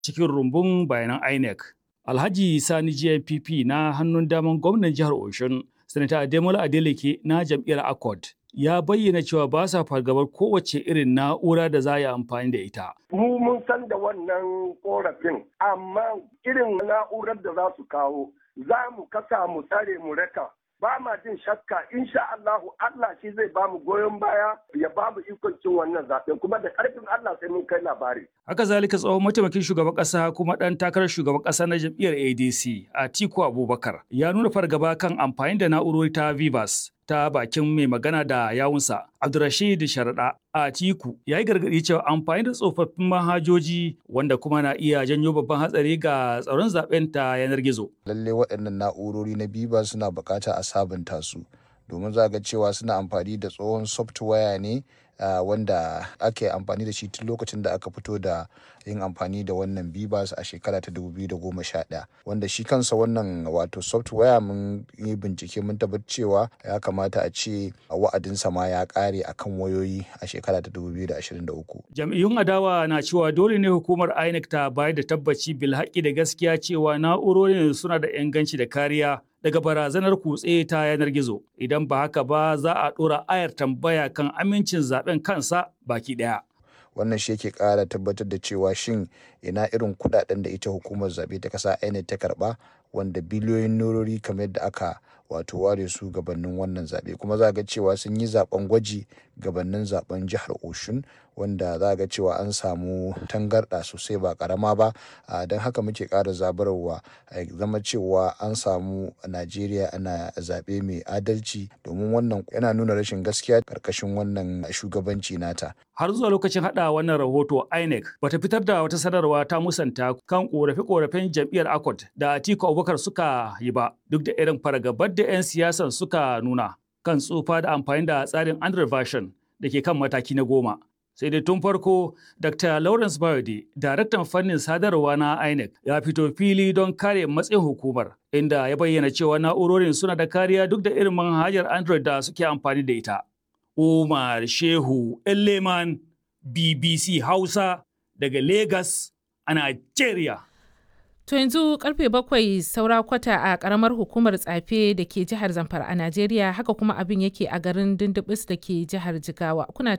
cikin rumbun bayanan INEC. Alhaji Sani GNPP na hannun daman gwamnan jihar Oshun, Sanata Ademola Adeleke na jam'iyyar Accord. Ya bayyana cewa ba sa fargabar kowace irin na'ura da za a yi amfani da ita. Mu mun san da wannan korafin, amma irin na'urar da za su kawo, za mu kasa mu tsare mu raka. Ba ma jin shakka, insha Allahu Allah shi zai ba mu goyon baya ya ba mu ikon cin wannan zaɓen kuma da ƙarfin Allah sai mun kai labari. Haka zalika tsohon mataimakin shugaban ƙasa kuma ɗan takarar shugaban ƙasa na jam'iyyar ADC Atiku Abubakar ya nuna fargaba kan amfani da na'urori ta Vivas ta bakin mai magana da yawunsa Abdurrashid Sharaɗa Atiku ya yi gargaɗi cewa amfani da tsofaffin manhajoji wanda kuma na iya janyo babban hatsari ga tsaron zaben ta yanar gizo. Lalle waɗannan na'urori na Vivas suna buƙata a sabunta su domin za ga cewa suna amfani da tsohon software ne Uh, wanda ake amfani da shi tun lokacin da aka fito da yin amfani da wannan bibas a shekara ta 2011 wanda shi kansa wannan wato software mun yi bincike mun tabbatar cewa ya kamata a ce wa'adinsa ma ya kare akan wayoyi a shekara ta 2023 jam'iyyun adawa na cewa dole ne hukumar inec ta bayar da tabbaci bil haƙƙi da gaskiya cewa na'urorin suna da inganci da kariya daga barazanar kutse ta yanar gizo idan ba haka ba za a ɗora ayar tambaya kan amincin zaben kansa baki ɗaya. wannan shi yake ƙara tabbatar da cewa shin ina irin kudaden da ita hukumar zaɓe ta ƙasa INEC ta karɓa wanda biliyoyin norori kamar yadda aka wato ware su gabanin wannan zaɓe kuma za ga cewa sun yi zaben gwaji gabanin zaben jihar oshun wanda za ga cewa an samu tangarɗa sosai ba ƙarama ba don haka muke ƙara zabarwa zama cewa an samu najeriya ana zaɓe mai adalci domin wannan yana nuna rashin gaskiya ƙarƙashin wannan shugabanci nata har zuwa lokacin haɗa wannan rahoto inec bata fitar da wata sanarwa ta musanta kan ƙorafe-ƙorafen jam'iyyar accord da atiku abubakar suka yi ba duk da irin fargabar da 'yan siyasan suka nuna kan tsufa da amfani da tsarin android version da ke kan mataki na goma sai dai tun farko dr lawrence bayode daraktan fannin sadarwa na inec ya fito fili don kare matsayin hukumar inda ya bayyana cewa na'urorin suna da kariya duk da irin manhajar android da suke amfani da ita umar shehu leman bbc hausa daga lagos a nigeria To yanzu karfe bakwai saura kwata a karamar hukumar tsafe da ke jihar Zamfara a Najeriya haka kuma abin yake a garin Dindibis da ke jihar Jigawa. Kuna